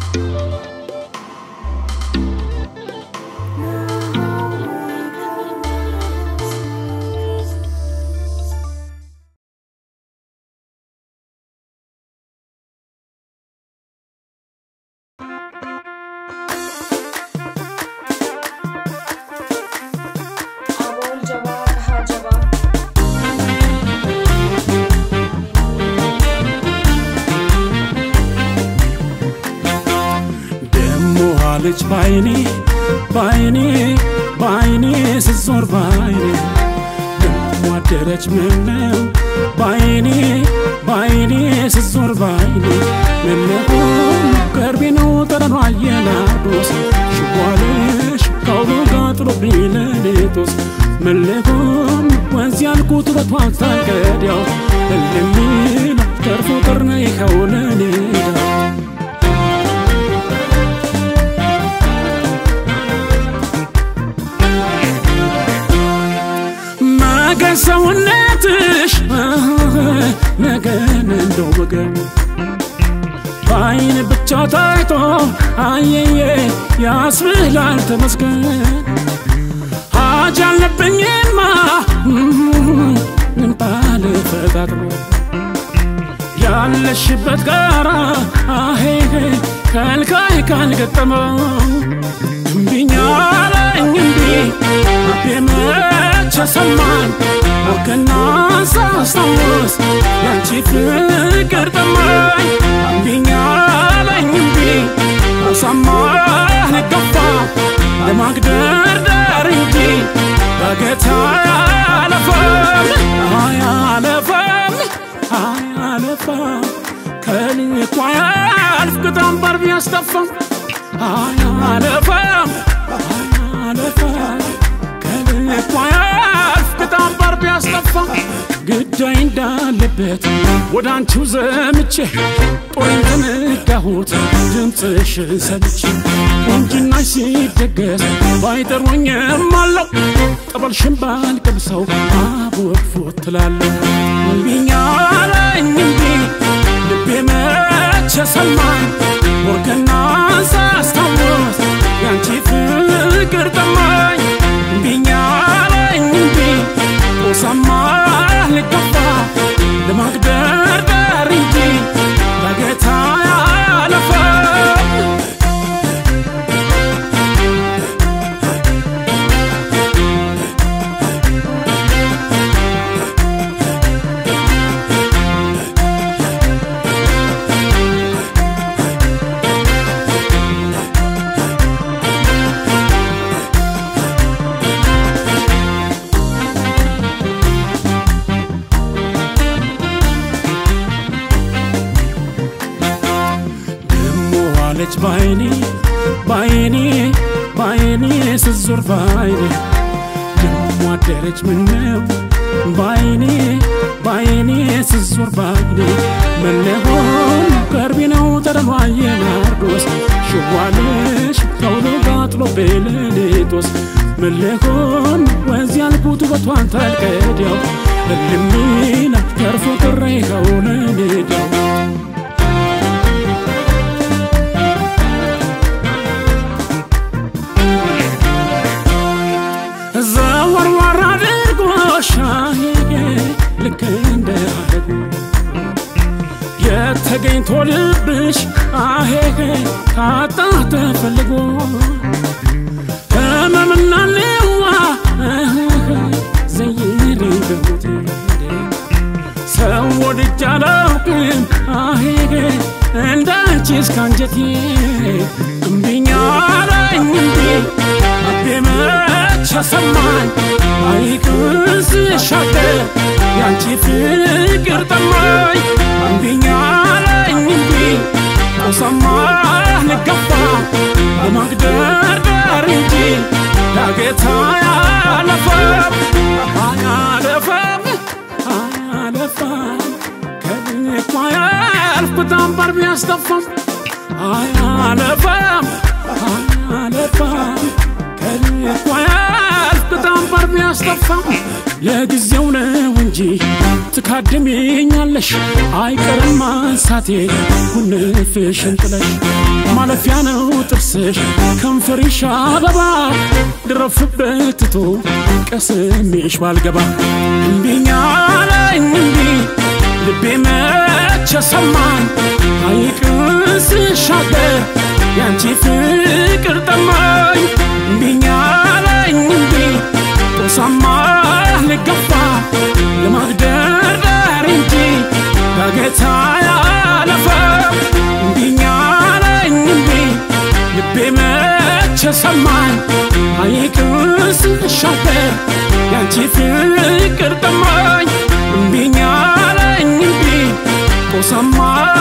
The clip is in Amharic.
አቦል ጀባ ከሀጀባ ደሞ አለች ባይኔ ባይኔ ባይኔ ስትዞር ባይኔ ደሞ አደረች ምነው ባይኔ ባይኔ ስትዞር ባይኔ ምነው ቅርቤ ነው ጠረኗ የናርዶስ ሽቧለሽ ካውሎ ጋጥሎብኝ ለሌቶስ መለሆን ወንዝ ያልኩት ውበቷን ሳልቀዳው እልሚል ተርፎ ቅርነ ይኸው ለኔዳው ነገ ሰውነትሽ ነገን እንደው ወገን በአይን ብቻ ታይቶ አየየ ያስብላል ተመስገን ሀጅ አለብኝማ ምን ባለ ፈጣጥሮ ያለሽበት ጋራ አሄ ከልካይ ካልገጠመው እምቢኛ አለኝ እምቢ አቤ መቼ ሰማኝ ወገና ሳስታውስ ያንቺ ፍቅር ጠማኝ እምቢኛ አለኝ እምቢ አሳማኝ ገፋ ለማግደርደር እንጂ በገታ አያለፈም አያለፈም አያለፈም ከልኳ ያልፍ ቅጣም ባር ቢያስጠፋም አያለፈም አያለፈም ከልኳ ያልፍ ቅጣም ባር ቢያስጠፋም ግዳይ እንዳለበት ወደ አንቺው ዘምቼ ጦሬን ተነዳሁት ድምፅሽን ሰምቼ ቁንጅናሽ ሲደገስ ባይጠሩኝም አለው ጠበልሽን ባልቀምሰው አቦፎት ትላለሁ እምቢኛ አለኝ እምቢ ልቤ መቼ ሰማኝ ወርቅና ሳስታውስ ያንቺ ፍቅር ጠማኝ እምቢኛ አለኝ እምቢ ጦሳማ ልገፋ ለማግደርደር እንጂ በጌታ ያለፈም ደሞ አለች ባይኔ ባይኔ ባይኔ ስትዞር ባይኔ ደሞ አደረች ምነው ባይኔ ባይኔ ስትዞር ባይኔ መለሆን ቀርቢ ነው ጠረኗ የናርዶስ ሽዋለሽ ከውሎ ጋጥሎ በሌሊቶስ መለሆን ወንዝ ያልኩት ውበቷን ታልቀዲያው እልሚና ተርፎ ቅሬ ከውለ ሜዳው ዘወርወር አድርጎሽ ልክ እንደ አደጉ የተገኝቶ ልብሽ አሄ ካጣ ተፈልጎ ህመምና ልዋ ዘይሪ በሞቴ ሰው ወድጄ አላውቅም አሄ እንዳንቺ እስካንጀቴ እምቢኛ አለኝ እምቢ አቤ መቼ ሰማኝ አይቅስ ሻገር ያንቺ ፍቅር ጠማኝ እምቢኛ አለኝ እምቢ ቆሰማ ልገፋ ለማግደርደር እንጂ ዳገታ አያለፈም አያለፈም አያለፈም ከልኳ ያልፍ በጣም ባር ቢያስጠፋም አያለፈም አያለፈም ከልኳ ያልፍ ያለፍኩት አንባር ቢያስጠፋም ለጊዜው ነው እንጂ ትካድሚኛለሽ አይቀርም ማንሳቴ ጉንፍሽን ጥለሽ ማለፊያ ነው ጥርስሽ ከንፈርሽ አበባ ድረፍበት ትቶ ቀስሜሽ ባልገባ እምቢኛ አለኝ እምቢ ልቤ መቼ ሰማኝ ሐይቅን ስሻገር ያንቺ ፍቅር ጠማኝ እምቢኛ አለኝ እምቢ ጦሳማ ልገፋ ለማግደርደር እንጂ በጌታ ያለፈ እምቢኛ አለኝ እምቢ ልቤ መቼ ሰማኝ ሐይቅን ስሻገር ያንቺ ፍቅር ጠማኝ እምቢኛ አለኝ እምቢ ጦሳማ